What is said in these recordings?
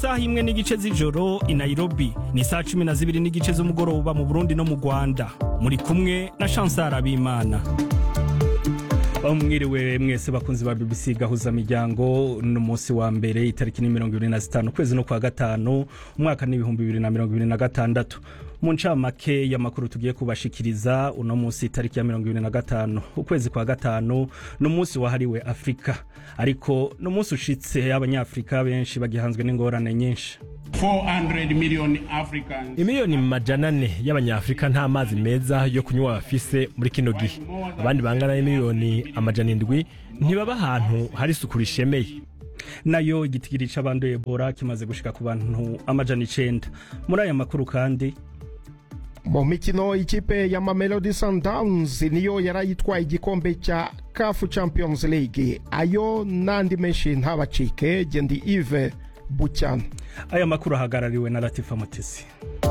saha imwe n'igice z'ijoro i nairobi ni saa cumi na zibiri n'igice z'umugoroba mu burundi no mu rwanda muri kumwe na chansara abimana mwiriwe mwese bakunzi ba bbc gahuza miryango n'umunsi wa mbere itariki ni mirongo ibiri na zitanu ukwezi no kwa gatanu umwaka n'ibihumbi bibiri na mirongo ibiri na gatandatu mu ncamake y'amakuru tugiye kubashikiriza uno munsi itariki ya mirongo ibiri na gatanu ukwezi kwa gatanu ni umunsi wahariwe afurika ariko ni umunsi ushitse abanyafurika benshi bagihanzwe n'ingorane nyinshi 400 million Africans imiliyoni majana ane y'abanyafurika nta mazi meza yo kunywa bafise muri kino gihe abandi bangana n'imiliyoni amajana indwi ntibaba ahantu hari isuku rishemeye nayo igitigiri c'abanduye ebola kimaze gushika ku bantu amajana icenda muri aya makuru kandi mu mikino ikipe ya mamelodi sundowns niyo yarayitwaye igikombe cya kafu champions league ayo n'andi menshi ntabacike gendi ive bucyana aya makuru ahagarariwe na latifa mutesi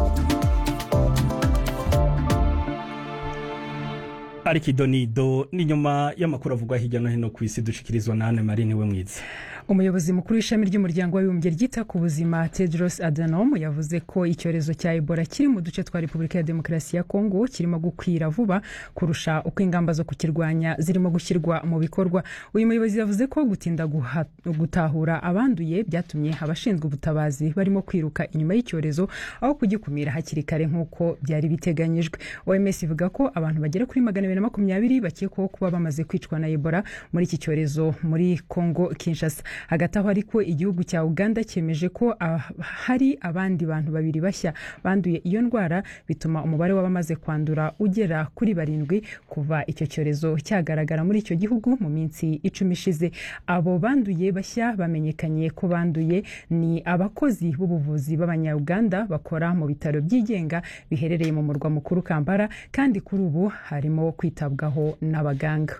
ariko idonido ni nyuma y'amakuru avugwa hirya no hino ku isi dushikirizwa na Anne Marie niwe mwiza umuyobozi mukuru w'ishami ry'umuryango w'abibumbye ryita ku buzima tedros adhanom yavuze ko icyorezo cya ebola kiri mu duce twa repubulika ya demokarasi ya kongo kirimo gukwira vuba kurusha uko ingamba zo kukirwanya zirimo gushyirwa mu bikorwa uyu muyobozi yavuze ko gutinda guha, gutahura abanduye byatumye abashinzwe ubutabazi barimo kwiruka inyuma y'icyorezo aho kugikumira hakiri kare nk'uko byari biteganyijwe oms ivuga ko abantu bagera kuri magana abiri na makumyabiri bakekwaho kuba bamaze kwicwa na ebola muri iki cyorezo muri kongo kinshasa hagati aho ariko igihugu cya uganda cyemeje ko uh, hari abandi bantu babiri bashya banduye iyo ndwara bituma umubare w'abamaze kwandura ugera kuri barindwi kuva icyo cyorezo cyagaragara muri icyo gihugu mu minsi icumi ishize abo banduye bashya bamenyekanye ko banduye ni abakozi b'ubuvuzi b'abanyauganda bakora mu bitaro byigenga biherereye mu murwa mukuru kampala kandi kuri ubu harimo kwitabwaho n'abaganga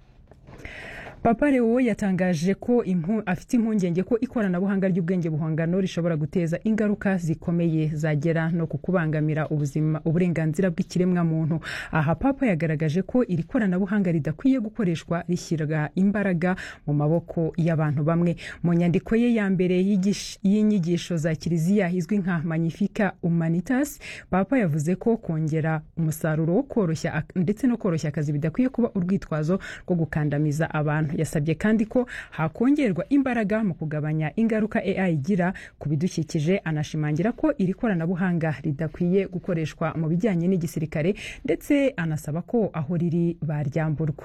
papa leo yatangaje ko afite impungenge ko ikoranabuhanga ry'ubwenge buhangano rishobora guteza ingaruka zikomeye zagera no ku kubangamira ubuzima uburenganzira bw'ikiremwa muntu aha papa yagaragaje ko iri koranabuhanga ridakwiye gukoreshwa rishyira imbaraga mu maboko y'abantu bamwe mu nyandiko ye ya mbere y'inyigisho za kiliziya izwi nka magnifica humanitas papa yavuze ko kongera umusaruro wo koroshya ndetse no koroshya akazi bidakwiye kuba urwitwazo rwo gukandamiza abantu yasabye kandi ko hakongerwa imbaraga mu kugabanya ingaruka AI igira ku bidukikije anashimangira ko iri koranabuhanga ridakwiye gukoreshwa mu bijyanye n'igisirikare ndetse anasaba ko aho riri baryamburwa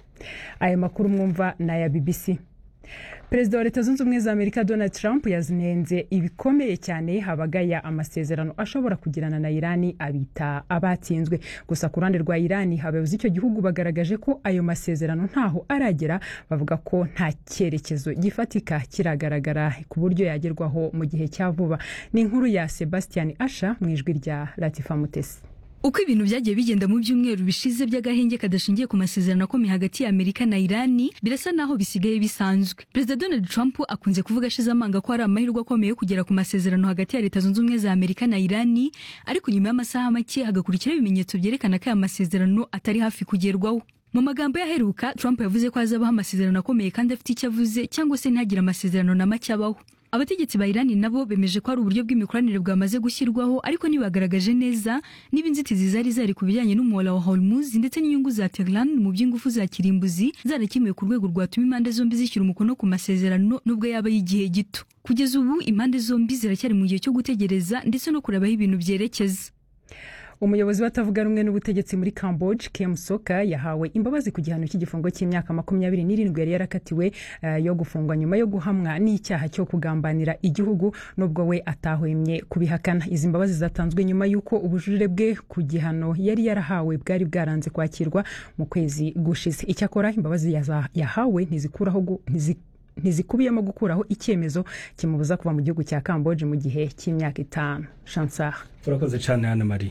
aya makuru mwumva ni aya BBC perezida wa leta zunze ubumwe za amerika donald trump yazinenze ibikomeye cyane habagaya amasezerano ashobora kugirana na irani abita abatsinzwe gusa ku ruhande rwa irani abayobozi icyo gihugu bagaragaje ko ayo masezerano ntaho aragera bavuga ko nta cyerekezo gifatika kiragaragara ku buryo yagerwaho mu gihe cya vuba ni inkuru ya sebastian asha mu ijwi rya latifa mutesi uko ibintu byagiye bigenda mu byumweru bishize by'agahenge kadashingiye ku masezerano akomeye hagati ya amerika na irani birasa naho bisigaye bisanzwe perezida donald trump akunze kuvuga ashize amanga ko hari amahirwe akomeye yo kugera ku masezerano hagati ya leta zunze ubumwe za amerika na irani ariko nyuma y'amasaha make hagakurikiraho ibimenyetso byerekana ko aya masezerano atari hafi kugerwaho mu magambo yaheruka trump yavuze ko hazabaho amasezerano akomeye kandi afite icyo avuze cyangwa se ntihagire amasezerano na make abaho abategetsi ba irani nabo bemeje ko hari uburyo bw'imikoranire bwamaze gushyirwaho ariko ntibagaragaje neza niba inzitizi zari zari ku bijyanye n'umuhora wa hormuz ndetse n'inyungu za tehran mu by'ingufu za kirimbuzi zarakemuwe ku rwego rwatuma impande zombi zishyira umukono ku masezerano nubwo yaba y'igihe gito kugeza ubu impande zombi ziracyari mu gihe cyo gutegereza ndetse no kureba aho ibintu byerekeza umuyobozi watavuga rumwe n'ubutegetsi muri camboge kem soka yahawe imbabazi ku gihano cy'igifungo cy'imyaka makumyabiri n'irindwi yari yarakatiwe uh, yo gufungwa nyuma yo guhamwa n'icyaha cyo kugambanira igihugu nubwo we atahwemye kubihakana izi mbabazi zatanzwe nyuma y'uko ubujurire bwe ku gihano yari yarahawe bwari bwaranze kwakirwa mu kwezi gushize icyakora imbabazi yahawe ntizikuraho ntizikubiyemo gukuraho icyemezo kimubuza kuva mu gihugu cya camboge mu gihe cy'imyaka itanu chansar urakoze cyane hano marie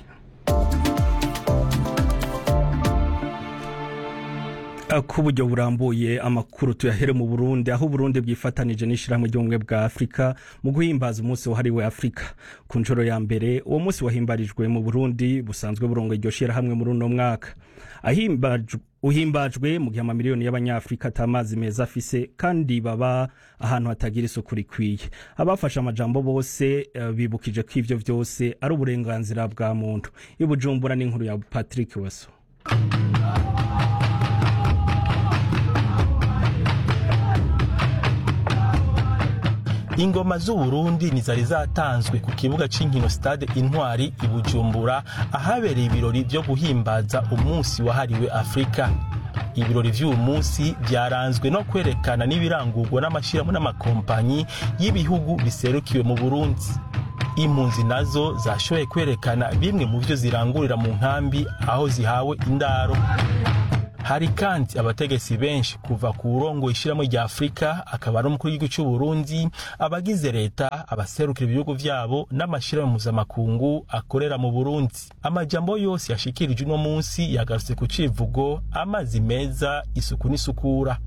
ku buryo burambuye amakuru tuyahere mu burundi aho uburundi bwifatanije n'ishyirahamwe ry'ubumwe bwa afurika mu guhimbaza umunsi wahariwe afurika ku nshuro ya mbere uwo munsi wahimbarijwe mu burundi busanzwe burongo iryo shyirahamwe muri uno mwaka uhimbajwe mu gihe amamiliyoni y'abanyafurika atamazi meza afise kandi baba ahantu hatagira isuku rikwiye abafashe amajambo bose uh, bibukije ko ivyo vyose ari uburenganzira bwa muntu ibujumbura n'inkuru ya patrick weso ingoma z'uburundi nizari zatanzwe ku kibuga c'inkino stade intwari i bujumbura ahabereye ibirori vyo guhimbaza umunsi wahariwe afurika ibirori vy'uyu munsi vyaranzwe no kwerekana n'ibirangurwa n'amashirahamwe n'amakompanyi y'ibihugu biserukiwe mu burundi impunzi nazo zashoboye kwerekana bimwe mu vyo zirangurira mu nkambi aho zihawe indaro hari kandi abategetsi benshi kuva ku burongo ishirahamwe rya afurika akaba ari umukuru w'igihugu c'uburundi abagize leta abaserukira ibihugu vyabo n'amashirahamwe mpuzamakungu akorera mu burundi amajambo yose yashikirije uno munsi yagarutse ku civugo amazi meza isuku n'isukura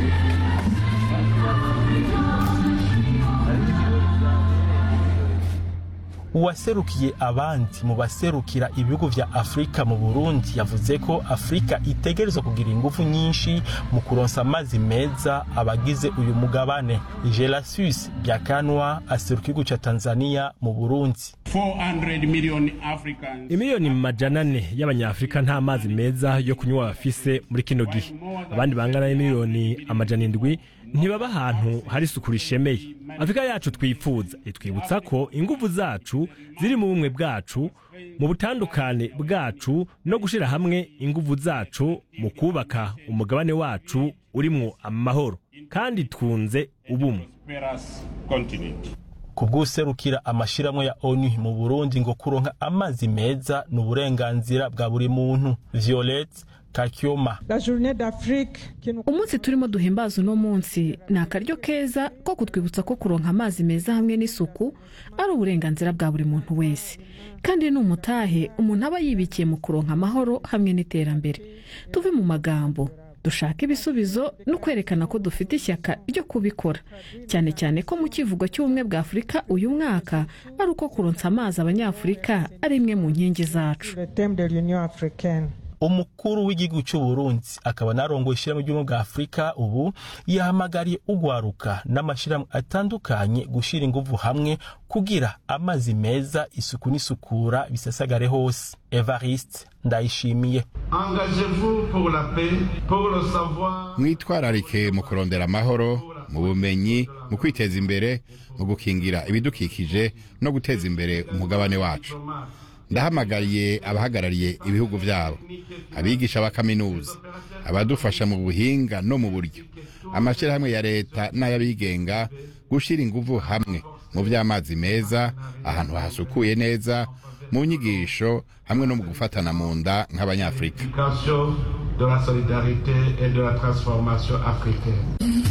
uwaserukiye abandi mu baserukira ibihugu vya afurika mu burundi yavuze ko afurika itegerezwa kugira ingufu nyinshi mu kuronsa amazi meza abagize uyu mugabane gelasius byakanwa aseruka igihugu ca tanzania mu burundi 400 million Africans. imiliyoni majana ane y'abanyafurika nta mazi meza yo kunywa bafise muri kino gihe abandi bangana n'imiliyoni amajana indwi ntibaba ahantu hari isuku rishemeye afurika yacu twifuza itwibutsa ko ingufu zacu ziri mu bumwe bwacu mu butandukane bwacu no gushyira hamwe ingufu zacu mu kubaka umugabane wacu urimwo amahoro kandi twunze ubumwe prosperous continent. ku bw'userukira amashirahamwe ya onu mu burundi ngo kuronka amazi meza ni uburenganzira bwa buri muntu violette kakyoma La journée d'Afrique qui nous umunsi turimo duhimbaza uno munsi ni akaryo keza ko kutwibutsa ko kuronka amazi meza hamwe n'isuku ari uburenganzira bwa buri muntu wese kandi ni umutahe umuntu aba yibikiye mu kuronka amahoro hamwe n'iterambere tuve mu magambo dushaka ibisubizo no kwerekana ko dufite ishyaka ryo kubikora cyane cyane ko mu kivugo cy'ubumwe bwa afurika uyu mwaka ari uko kuronsa amazi abanyafurika ari imwe mu nkingi zacu le thème de l'Union africaine. umukuru w'igihugu c'uburundi akaba narongoye ishirahamwe ry'ubumwe bwa afurika ubu yahamagariye ugwaruka n'amashirahamwe atandukanye gushira inguvu hamwe kugira amazi meza isuku n'isukura bisasagare hose evariste ndayishimiye Engagez-vous pour la paix, pour le savoir. mwitwararike mu kurondera amahoro mu bumenyi mu kwiteza imbere mu gukingira ibidukikije no guteza imbere umugabane wacu ndahamagariye abahagarariye ibihugu byabo abigisha ba kaminuza abadufasha mu buhinga no mu buryo amashyirahamwe ya leta n'ay'abigenga gushyira ingufu hamwe mu by'amazi meza ahantu hasukuye neza mu nyigisho hamwe no mu gufatana mu nda nk'abanyafurika Éducation de la solidarité et de la transformation africaine.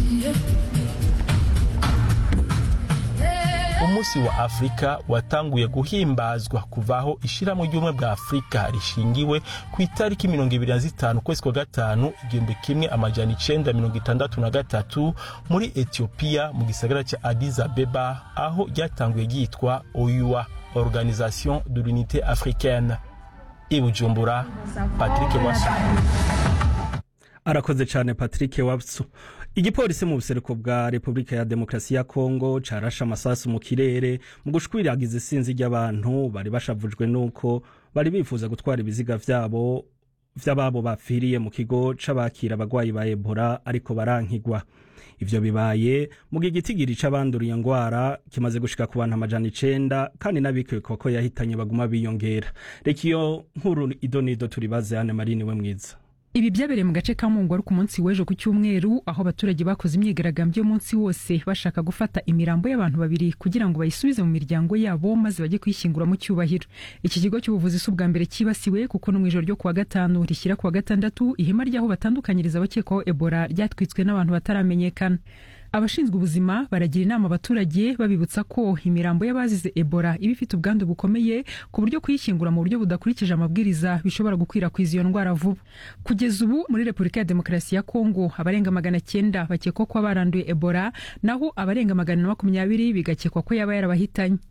umunsi wa afurika watanguye guhimbazwa kuvaho ishirahamwe ry'ubumwe bwa afurika rishingiwe ku itariki mirongo ibiri na zitanu ukwezi kwa gatanu igihumbi kimwe amajana icenda mirongo itandatu na gatatu muri etiyopiya mu gisagara ca addis abeba aho ryatanguye ryitwa oyua organisation de l'unité africaine i bujumbura patrick wasu arakoze cyane patrick wabsu igipolisi mu buseruko bwa repubulika ya demokarasi ya kongo carashe amasasu mu kirere mu gushwiragiza isinzi ry'abantu bari bashavujwe n'uko bari bifuza gutwara ibiziga vyabo vy'ababo bapfiriye mu kigo c'abakira abagwayi ba ebola ariko barankigwa ivyo bibaye mu gihe igitigiri c'abanduriye ngwara kimaze gushika ku bantu amajana icenda kandi n'abikekwa ko yahitanye baguma biyongera reka iyo nkuru idonido turibaze hane marini we mwiza ibi byabereye mu gace ka mungu ari ku munsi w'ejo ku cyumweru aho abaturage bakoze imyigaragambyo y'umunsi wose bashaka gufata imirambo y'abantu babiri kugira ngo bayisubize mu miryango yabo maze bajye kuyishyingura mu cyubahiro iki kigo cy'ubuvuzi si ubwa mbere cyibasiwe kuko no mu ijoro ryo kuwa gatanu rishyira kuwa gatandatu ihema ry'aho batandukanyiriza abakekwaho ebola ryatwitswe n'abantu bataramenyekana abashinzwe ubuzima baragira inama abaturage babibutsa ko imirambo y'abazize ebola iba ifite ubwandu bukomeye ku buryo kuyishyingura mu buryo budakurikije amabwiriza bishobora gukwirakwiza iyo ndwara vuba kugeza ubu muri repubulika ya demokarasi ya kongo abarenga magana cyenda bakekwa ko baranduye ebola naho abarenga magana na makumyabiri bigakekwa ko yaba yarabahitanye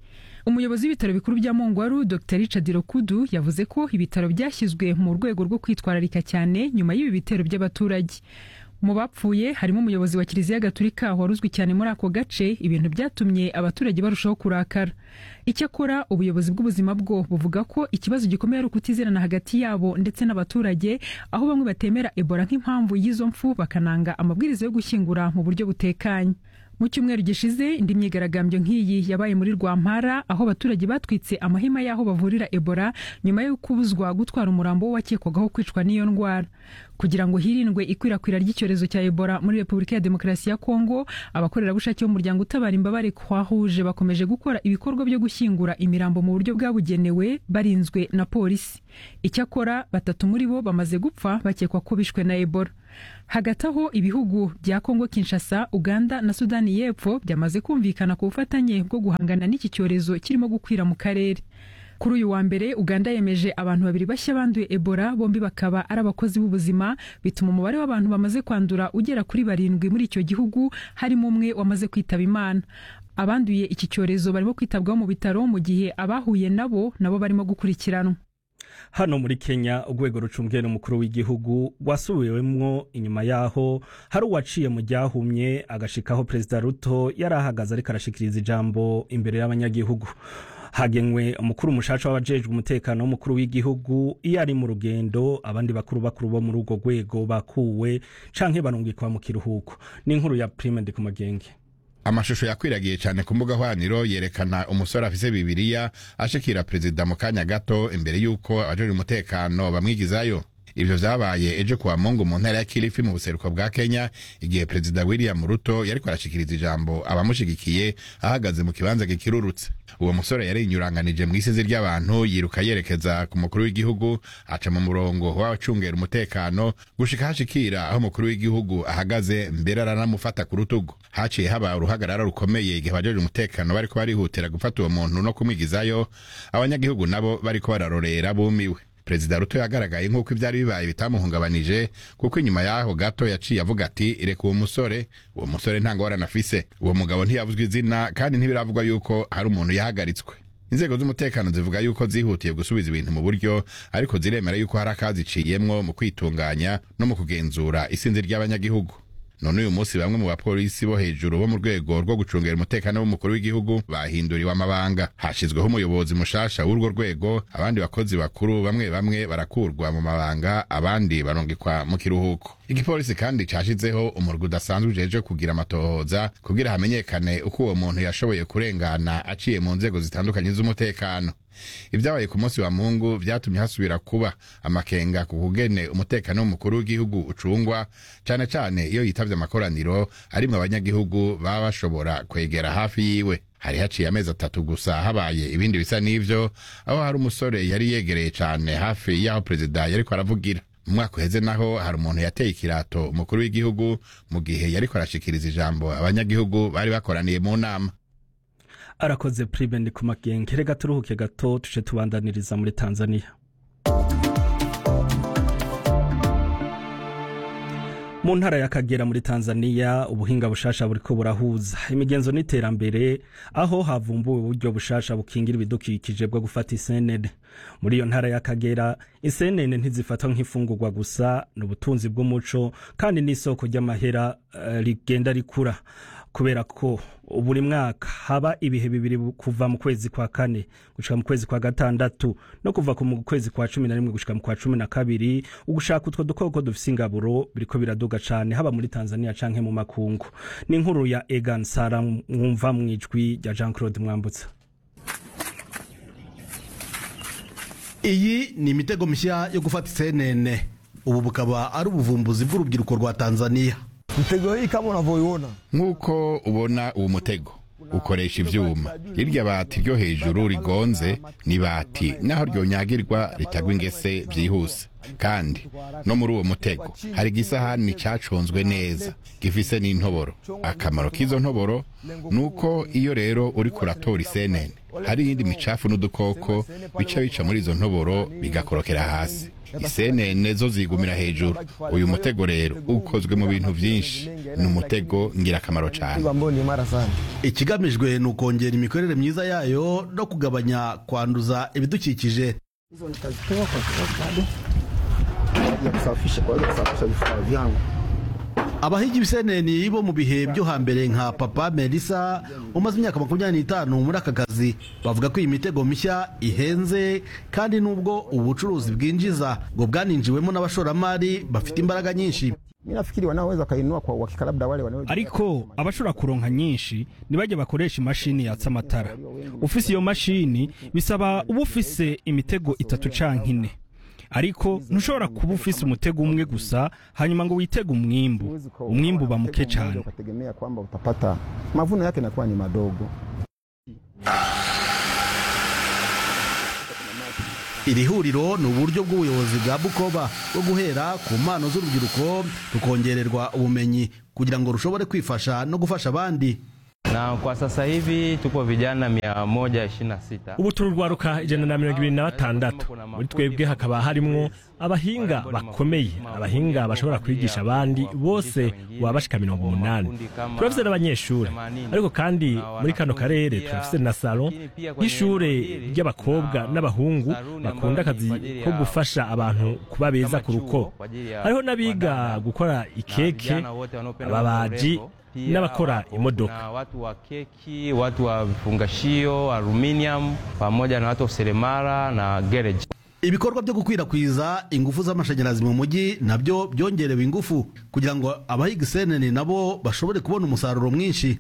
umuyobozi w'ibitaro bikuru bya mongwaru dr richard rokudu yavuze ko ibitaro byashyizwe mu rwego rwo kwitwararika cyane nyuma y'ibi bitero by'abaturage mu bapfuye harimo umuyobozi wa kiliziya gatulika wari uzwi cyane muri ako gace ibintu byatumye abaturage barushaho kurakara icyakora ubuyobozi bw'ubuzima bwo buvuga ko ikibazo gikomeye ari ukutizerana hagati yabo ndetse n'abaturage aho bamwe batemera ebola nk'impamvu y'izo mfu bakananga amabwiriza yo gushyingura mu buryo butekanye mu cyumweru gishize indi myigaragambyo nk'iyi yabaye muri rwampara aho abaturage batwitse amahema y'aho bavurira ebola nyuma yo kubuzwa gutwara umurambo wakekwagaho kwicwa n'iyo ndwara kugira ngo hirindwe ikwirakwira ry'icyorezo cya ebola muri repubulika ya demokarasi ya kongo abakorerabushake b'umuryango utabara imbabare kwahuje bakomeje gukora ibikorwa byo gushyingura imirambo mu buryo bwabugenewe barinzwe na polisi icyakora batatu muri bo bamaze gupfa bakekwa ko bishwe na ebola hagati aho ibihugu bya kongo kinshasa uganda na sudani y'epfo byamaze kumvikana ku bufatanye bwo guhangana n'iki cyorezo kirimo gukwira mu karere kuri uyu wa mbere uganda yemeje abantu babiri bashya banduye ebola bombi bakaba ari abakozi b'ubuzima bituma umubare w'abantu bamaze kwandura ugera kuri barindwi muri icyo gihugu harimo umwe wamaze kwitaba imana abanduye iki cyorezo barimo kwitabwaho mu bitaro mu gihe abahuye nabo nabo barimo gukurikiranwa hano muri kenya urwego rucungira umukuru w'igihugu wasubiwemwo inyuma yaho hari uwaciye mu ryahumye agashikaho perezida ruto yari ahagaze ariko arashikiriza ijambo imbere y'abanyagihugu hagenwe umukuru mushasha w'abajejwe umutekano w'umukuru w'igihugu iyo ari mu rugendo abandi bakuru bakuru bo muri urwo rwego bakuwe canke barungikwa mu kiruhuko ni inkuru ya prime de kumagenge amashusho yakwiragiye cyane ku mbuga hwaniro yerekana umusore afise bibiriya ashikira perezida mu kanya gato imbere y'uko abajejwe umutekano bamwigizayo ivyo vyabaye ejo kuwa mungu mu ntara ya kilifi mu buseruko bwa kenya igihe perezida william ruto yariko arashikiriza ijambo abamushigikiye ahagaze mu kibanza gikirurutse uwo musore yari inyuranganije mw'isizi ry'abantu yiruka yerekeza ku mukuru w'igihugu aca mu murongo w'abacungera umutekano gushika hashikira aho umukuru w'igihugu ahagaze mbere aranamufata ku rutugu haciye haba uruhagarara rukomeye igihe abajeje umutekano bariko barihutira gufata uwo muntu no kumwigizayo abanyagihugu nabo bariko bararorera bumiwe perezida ruto yagaragaye nk'uko ibyari bibaye bitamuhungabanije kuko inyuma y'aho gato yaciye avuga ati reka uwo musore uwo musore nta ngorane afise uwo mugabo ntiyavuzwe izina kandi ntibiravugwa yuko hari umuntu yahagaritswe inzego z'umutekano zivuga yuko zihutiye gusubiza ibintu mu buryo ariko ziremera yuko hari akaziciyemwo mu kwitunganya no mu kugenzura isinzi ry'abanyagihugu none uyu munsi bamwe mu bapolisi bo hejuru bo mu rwego rwo gucungera umutekano w'umukuru w'igihugu bahinduriwe amabanga hashyizweho umuyobozi mushasha w'urwo rwego abandi bakozi bakuru bamwe bamwe barakurwa mu mabanga abandi barungikwa mu kiruhuko igipolisi kandi cashizeho umurwi udasanzwe ujeje kugira amatohoza kugira hamenyekane uko uwo muntu yashoboye kurengana aciye mu nzego zitandukanye z'umutekano ibyabaye ku munsi wa mungu byatumye hasubira kuba amakenga ku kugene umutekano w'umukuru w'igihugu ucungwa cyane cyane iyo yitavye amakoraniro arimwo abanyagihugu baba bashobora kwegera hafi yiwe hari haciye amezi atatu gusa habaye ibindi bisa n'ivyo aho hari umusore yari yegereye cyane hafi y'aho perezida yariko aravugira mu mwaka uheze naho hari umuntu yateye ikirato umukuru w'igihugu mu gihe yariko arashikiriza ijambo abanyagihugu bari bakoraniye mu nama arakoze prime ndi ku magenge reka turuhuke gato tuje tubandaniriza muri tanzania mu ntara y'akagera muri tanzania ubuhinga bushasha buriko burahuza imigenzo n'iterambere aho havumbuwe uburyo bushasha bukingira ibidukikije bwo gufata isenene muri iyo ntara y'akagera isenene ntizifatwa nk'ifungurwa gusa ni ubutunzi bw'umuco kandi n'isoko ry'amahera uh, rigenda rikura kubera ko buri mwaka haba ibihe bibiri kuva mu kwezi kwa kane gushika mu kwezi kwa gatandatu no kuva mu kwezi kwa cumi na rimwe gushika mu kwa cumi na kabiri ugushaka utwo dukoko dufise ingaburo biriko biraduga cane haba muri tanzania canke mu makungu ni inkuru ya egan sara mwumva mw'ijwi rya jean claude mwambutsa iyi ni imitego mishya yo gufata isenene ubu bukaba ari ubuvumbuzi bw'urubyiruko rwa tanzania mtego hii kama unavyoiona nk'uko ubona uwo mutego ukoresha ivyuma irya bati ryo hejuru rigonze ni bati naho ryonyagirwa ritagwa ingese vyihuse kandi no muri uwo mutego hari igisahani caconzwe neza gifise n'intoboro akamaro k'izo ntoboro ni uko iyo rero uri kuratora isenene hari iyindi micafu n'udukoko bica bica muri izo ntoboro bigakorokera hasi isenene zo zigumira hejuru uyu mutego rero ukozwe mu bintu byinshi ni umutego ngirakamaro cyane ikigamijwe ni ukongera imikorere myiza yayo no kugabanya kwanduza ibidukikije abahigi ibiseneni bo mu bihe byo hambere nka papa melissa umaze imyaka makumyabiri n'itanu muri aka kazi bavuga ko iyi mitego mishya ihenze kandi n'ubwo ubucuruzi bwinjiza ngo bwaninjiwemo n'abashoramari bafite imbaraga nyinshi ariko abashobora kuronka nyinshi ntibajye bakoresha imashini yatsa amatara ufise iyo mashini bisaba uba ufise imitego itatu canke ine ariko ntushobora kuba ufise umutego umwe gusa hanyuma ngo witege umwimbu umwimbu uba muke cyane mavuno yake nakuwa ni madogo iri huriro ni uburyo bw'ubuyobozi bwa bukoba bwo guhera ku mpano z'urubyiruko rukongererwa ubumenyi kugira ngo rushobore kwifasha no gufasha abandi na kwa sasa hivi tuko vijana mia moja ishirini na sita ubu tururwaruka ijana na mirongo ibiri na batandatu muri twebwe hakaba harimwo abahinga bakomeye abahinga bashobora kwigisha abandi bose baba bashika mirongo umunani turafise n'abanyeshuri ariko kandi muri kano karere turafise na salo y'ishure ry'abakobwa n'abahungu bakunda akazi ko gufasha abantu kuba beza ku ruko hariho n'abiga gukora ikeke ababaji n'abakora imodoka watu wa keki, watu wa vifungashio, aluminium pamoja na watu wa seremala na garage. ibikorwa byo gukwirakwiza ingufu z'amashanyarazi mu mujyi nabyo byongerewe ingufu kugira ngo abahiga isenene nabo bashobore kubona umusaruro mwinshi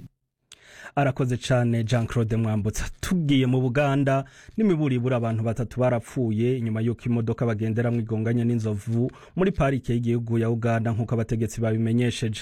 arakoze cyane jean claude mwambutsa tugiye mu buganda n'imiburibura abantu batatu barapfuye nyuma y'uko imodoka bagenderamo igonganye n'inzovu muri parike y'igihugu ya uganda nk'uko abategetsi babimenyesheje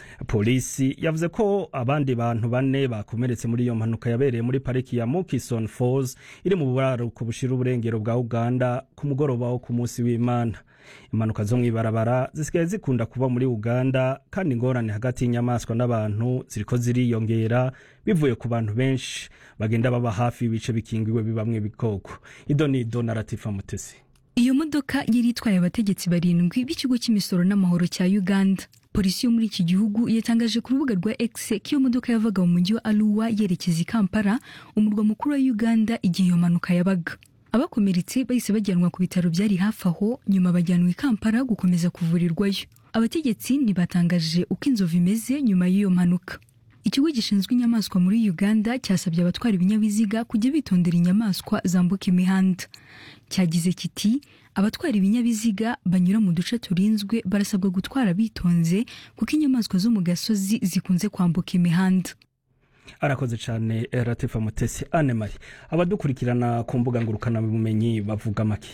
polisi yavuze ko abandi bantu bane bakomeretse muri iyo mpanuka yabereye muri pariki ya mukison falls iri mu buraruko bushira uburengero bwa uganda ku mugoroba wo ku munsi w'imana impanuka zo mu ibarabara zisigaye zikunda kuba muri uganda kandi ingorane hagati y'inyamaswa n'abantu ziriko ziriyongera bivuye ku bantu benshi bagenda baba hafi y'ibice bikingiwe bibamwe ibikoko ido ni ido na latifa mutesi iyo modoka yari itwaye abategetsi barindwi b'ikigo cy'imisoro n'amahoro cya uganda polisi yo muri iki gihugu yatangaje ku rubuga rwa x ko iyo modoka yavaga mu mujyi wa aruwa yerekeza i kampala umurwa mukuru wa uganda igihe iyo mpanuka yabaga abakomeretse bahise bajyanwa ku bitaro byari hafi aho nyuma bajyanwa i kampala gukomeza kuvurirwayo abategetsi ntibatangaje uko inzovu imeze nyuma y'iyo mpanuka ikigo gishinzwe inyamaswa muri uganda cyasabye abatwara ibinyabiziga kujya bitondera inyamaswa zambuka imihanda cyagize kiti abatwara ibinyabiziga banyura mu duce turinzwe barasabwa gutwara bitonze kuko inyamaswa zo mu gasozi zikunze kwambuka imihanda arakoze cyane ratifa mutesi anemari abadukurikirana ku mbuga ngurukanabumenyi bavuga make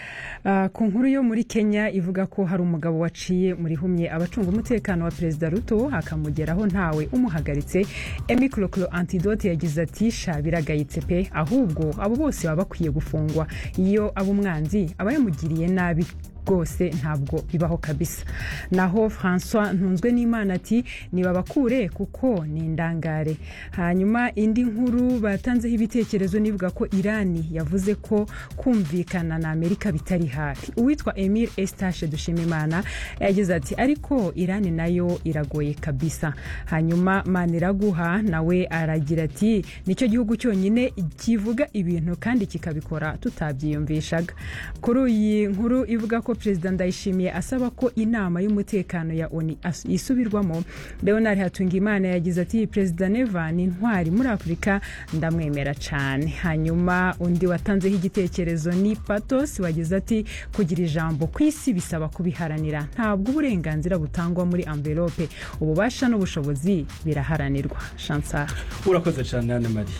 Uh, ku nkuru yo muri kenya ivuga ko hari umugabo waciye muri humye abacunga umutekano wa perezida ruto akamugeraho ntawe umuhagaritse emi kurokuro antidote yagize ati sha biragayitse pe ahubwo abo bose baba bakwiye gufungwa iyo aba umwanzi aba yamugiriye nabi rwose ntabwo bibaho kabisa naho francois ntunzwe n'imana ati nibabakure kuko ni indangare hanyuma indi nkuru batanzeho ibitekerezo nivuga ko irani yavuze ko kumvikana na amerika bitari hafi uwitwa emile estache dushimimana yagize ati ariko irani nayo iragoye kabisa hanyuma maniraguha nawe aragira ati nicyo gihugu cyonyine kivuga ibintu kandi kikabikora tutabyiyumvishaga kuri iyi nkuru ivuga ko perezida ndayishimiye asaba ko inama y'umutekano ya oni yisubirwamo leonard hatungimana yagize ati perezida neva ni intwari muri afurika ndamwemera cyane hanyuma undi watanzeho igitekerezo ni patos wagize ati kugira ijambo ku isi bisaba kubiharanira ntabwo uburenganzira butangwa muri amvelope ububasha n'ubushobozi biraharanirwa shansara urakoze cyane hano mari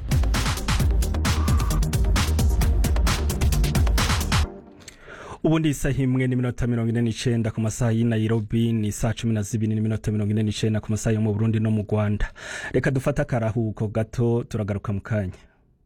ubundi isaha imwe n'iminota mirongo ine n'icyenda ku masaha y'i nairobi ni saa cumi na zibiri n'iminota mirongo ine n'icyenda ku masaha yo mu burundi no mu rwanda reka dufate akarahuko gato turagaruka mu kanya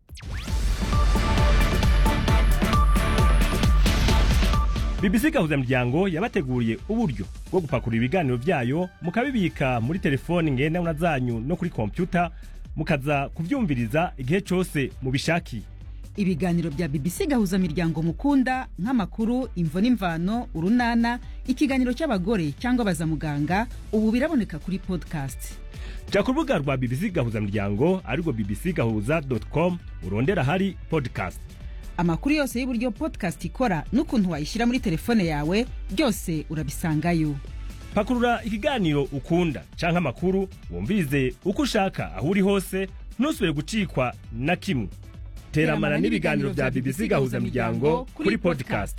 bbc gahuzamuryango yabateguriye uburyo bwo gupakurura ibiganiro byayo mukabibika muri telefoni ngendanwa zanyu no kuri kompyuta mukaza kubyumviriza igihe cyose mubishakiye ibiganiro bya bbc gahuza miryango mukunda nk'amakuru imvo n'imvano urunana ikiganiro cy'abagore cyangwa bazamuganga ubu biraboneka kuri podcast jya ku rubuga rwa bbc gahuza miryango arirwo bbc gahuza com urondera ahari podcast amakuru yose y'uburyo podcast ikora n'ukuntu wayishyira muri telefone yawe byose urabisangayo pakurura ikiganiro ukunda cyangwa amakuru wumvirize uko ushaka aho uri hose ntusubire gucikwa na kimwe teramana n'ibiganiro bya bbc gahuza miryango kuri podcast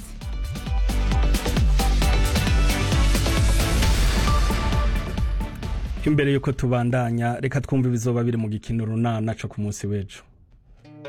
imbere y'uko tubandanya reka twumve ibizoba biri mu gikino runana co ku munsi w'ejo